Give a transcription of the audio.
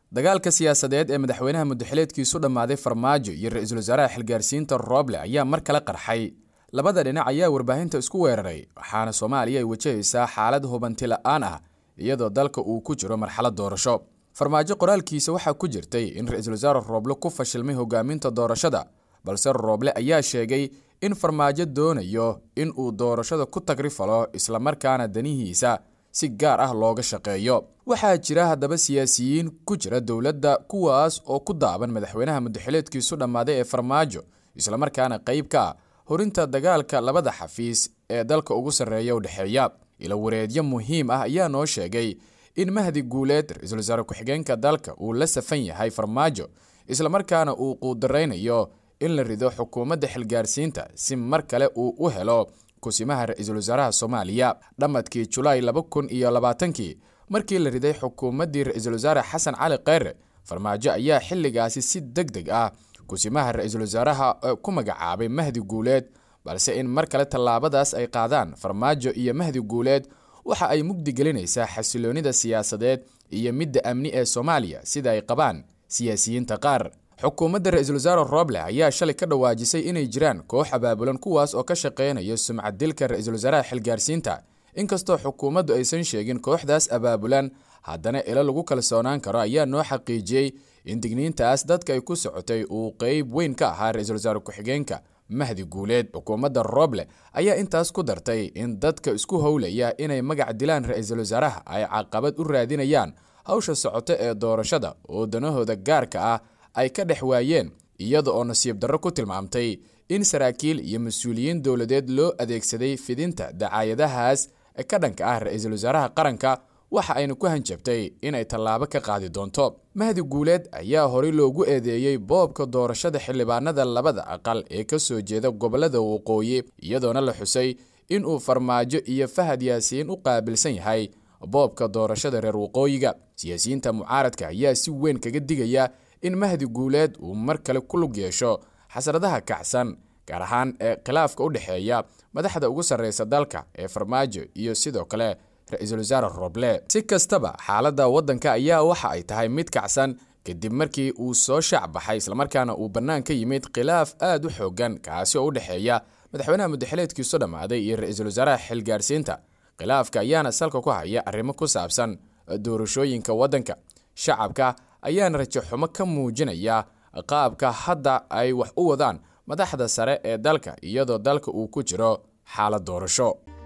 dagaalka siyaasadeed ee madaxweynaha mudaxileedkiisu dhammaaday farmaajo iyo ra-iisul wasaaraha xilgaarsiinta rooble ayaa mar kale qarxay labada dhinac ayaa warbaahinta isku weeraray waxaana soomaaliya ay wajahaysaa xaalad hubanti la-aan ah iyadoo dalka uu ku jiro marxalad doorasho farmaajo qoraalkiisa waxaa ku jirtay in ra-iisul wasaare rooble ku fashilmay hogaaminta doorashada balse rooble ayaa sheegay in farmaajo doonayo in uu doorashada ku tagrifalo islamarkaana danihiisa si gaar ah looga shaqeeyo waxaa jira haddaba siyaasiyiin ku jira dowladda kuwaas oo ku daaban madaxweynaha mudaxileedkiisu dhammaaday ee farmaajo islamarkaana qayb ka ah horinta dagaalka labada xafiis ee dalka ugu sarreeya u dhexeeya ilo wareedyo muhiim ah ayaa noo sheegay in mahdi guuleed ra-iisul wasaare ku-xigeenka dalka uu la safan yahay farmaajo islamarkaana uu quudaraynayo in la rido xukuumadda xilgaarsiinta si mar kale uu u helo kusimaha ra-iisul wasaaraha soomaaliya dhammadkii julaay laba kun iyo labaatankii markii la riday xukuumaddii ra-iisul wasaare xasan cali kheyre farmaajo ayaa xilligaasi si deg deg ah kusimaha ra-iisul wasaaraha ku magacaabay mahdi guuleed balse in mar kale tallaabadaas ay qaadaan farmaajo iyo mahdi guuleed waxa ay mugdi gelinaysaa xasiloonida siyaasadeed iyo midda amni ee soomaaliya sida ay qabaan siyaasiyiinta qaar xukuumadda ra-iisul wasaare rooble ayaa shalay ka dhawaajisay inay jiraan koox abaabulan kuwaas oo ka shaqeynaya sumcad dilka ra-iisul wasaaraha xilgaarsiinta inkastoo xukuumaddu aysan sheegin kooxdaas abaabulan haddana ilo lagu kalsoonaan karo ayaa noo xaqiijiyey in digniintaas dadka ay ku socotay uu qeyb weyn ka ahaa ra-iisul wasaare ku-xigeenka mahdi guuleed xukuumadda rooble ayaa intaas ku dartay in dadka isku howlaya inay magac dilaan ra-iisul wasaaraha ay caqabad u raadinayaan hawsha socoto ee doorashada oo danahooda gaarka ah ay ka dhex waayeen iyada oo nasiib darro ku tilmaamtay in saraakiil iyo mas-uuliyiin dowladeed loo adeegsaday fidinta dacaayadahaas ka dhanka ah ra-iisul wasaaraha qaranka waxa ayna ku hanjabtay inay tallaabo ka qaadi doonto mahdi guuleed ayaa horey loogu eedeeyey boobka doorashada xildhibaanada labada aqal ee ka soo jeeda gobollada waqooyi iyadoona la xusay inuu farmaajo iyo fahad yaasiin u qaabilsan yahay boobka doorashada reer waqooyiga siyaasiyiinta mucaaradka ayaa si weyn kaga digaya in mahdi guuleed uu mar kale ku lug yeesho xasradaha kacsan gaar ahaan ee khilaafka u dhexeeya madaxda ugu sarreysa dalka ee farmaajo iyo sidoo kale ra-iisul wasaare roble si kastaba xaaladda waddanka ayaa waxa ay tahay mid kacsan kadib markii uu soo shaac baxay islamarkaana uu bannaan ka yimid khilaaf aad u xoogan kaasi oo u dhexeeya madaxweynaha mudaxileedkiisu dhammaaday iyo ra-iisul wasaaraha xilgaarsiinta khilaafka ayaana salka ku haya arrimo ku saabsan doorashooyinka waddanka shacabka ayaana rajo xumo ka muujinaya qaabka hadda ay wax u wadaan madaxda sare ee dalka iyadoo dalka uu ku jiro xaalad doorasho